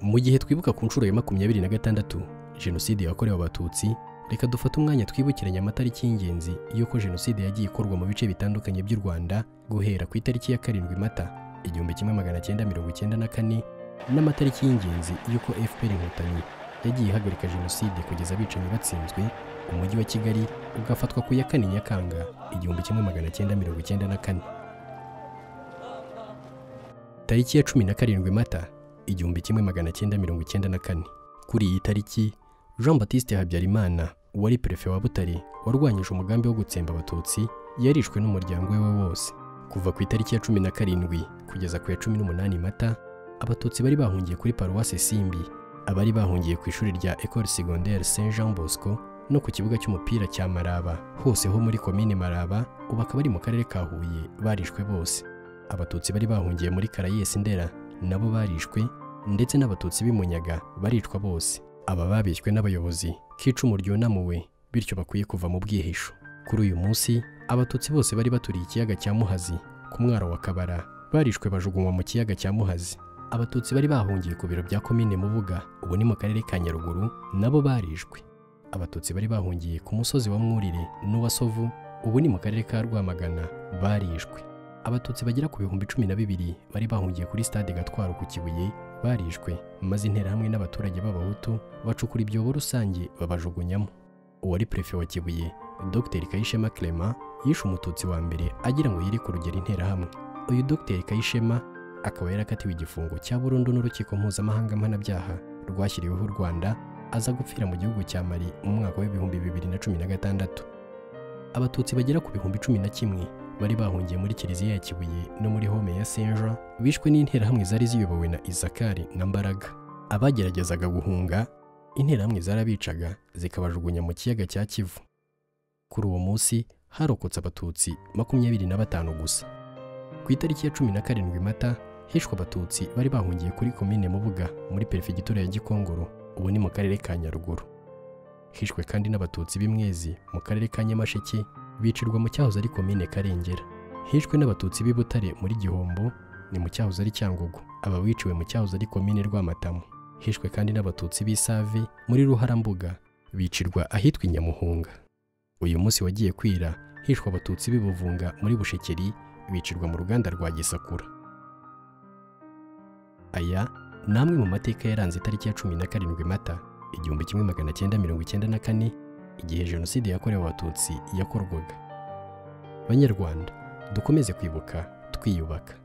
mu gihe twibuka ku nshuro ya makumyabiri na gatandatu jenoside yakorewe abatutsi reka dufate umwanya twibukiranye amatariki y'ingenzi y'uko jenoside yagiye ikorwa mu bice bitandukanye by'u rwanda guhera ku itariki ya karindwi mata igihumbi kimwe magana cyenda mirongo icyenda na kane n'amatariki y'ingenzi y'uko fpr inkotanyi yagiye ihagarika jenoside kugeza abicanyi batsinzwe umujyi wa kigali ugafatwa ku ya kane nyakanga igihumbi kimwe magana cyenda mirongo icyenda na kane tariki ya cumi na karindwi mata igihumbi kimwe magana cyenda mirongo icyenda na kane kuri iyi tariki jean batiste habyarimana wari perefe wa butare warwanyije umugambi wo gutsemba abatutsi yarishwe n'umuryango we wose kuva ku itariki ya cumi na karindwi kugeza ku ya cumi n'umunani mata abatutsi bari bahungiye kuri paruwasi simbi abari bahungiye ku ishuri rya ecole secondaire saint jean bosco no ku kibuga cy'umupira cya maraba hose ho muri komine maraba ubu akaba ari mu karere ka huye barishwe bose abatutsi bari bahungiye muri karayesi ndera nabo barishwe ndetse n'abatutsi b'imunyaga baricwa bose aba babishywe n'abayobozi k'icumu ryunamuwe bityo bakwiye kuva mu bwihisho kuri uyu munsi abatutsi bose bari baturiye ikiyaga cya muhazi ku mwaro wa kabara barishwe bajugunywa mu kiyaga cya muhazi abatutsi bari bahungiye ku biro bya komine mubuga ubu ni mu karere ka nyaruguru nabo barishwe abatutsi bari bahungiye ku musozi wa mwurire n'uwa sovu ubu ni mu karere ka rwamagana barishwe abatutsi bagera ku bihumbi cumi na bibiri bari bahungiye kuri stade gatwaro ku kibuye barishwe maze interahamwe n'abaturage b'abahutu bacukura ibyobo rusange babajugunyamo uwari perefe wa kibuye dr kayishema clement yishe umututsi wa mbere agira ngo yire ku rugero interahamwe uyu dr kayishema akaba yarakatiwe igifungo cya burundu n'urukiko mpuzamahanga mpanabyaha rwashyiriweho u rwanda aza gupfira mu gihugu cya mari mu mwaka w'ibihumbi bibiri na cumi na gatandatu abatutsi bagera ku bihumbi cumi na kimwe bari bahungiye muri kiliziya ya kibuye no muri home ya senja bishwe n'interahamwe zari ziyobowe na izakari na mbaraga abageragezaga guhunga interahamwe zarabicaga zikabajugunya mu kiyaga cya kivu kuri uwo munsi harokotse abatutsi makumyabiri na batanu gusa ku itariki ya cumi na karindwi mata hishwe abatutsi bari bahungiye kuri komine mubuga muri perefegitura ya gikongoro ubu ni mu karere ka nyaruguru hishwe kandi n'abatutsi b'imwezi mu karere ka nyamasheke bicirwa mu cyahoze ari komine karengera hishwe n'abatutsi b'i butare muri gihombo ni mu cyahoze ari cyangugu aba biciwe mu cyahoze ari komine rwamatamu hishwe kandi n'abatutsi b'isave muri ruharambuga bicirwa ahitwa i nyamuhunga uyu munsi wagiye kwira hishwe abatutsi b'i buvunga muri bushekeri bicirwa mu ruganda rwa gisakura aya ni amwe mu mateka yaranze itariki ya cumi na karindwi mata igihumbi kimwe magana cyenda mirongo icyenda na kane igihe jenoside yakorewe abatutsi yakorwaga banyarwanda dukomeze kwibuka twiyubaka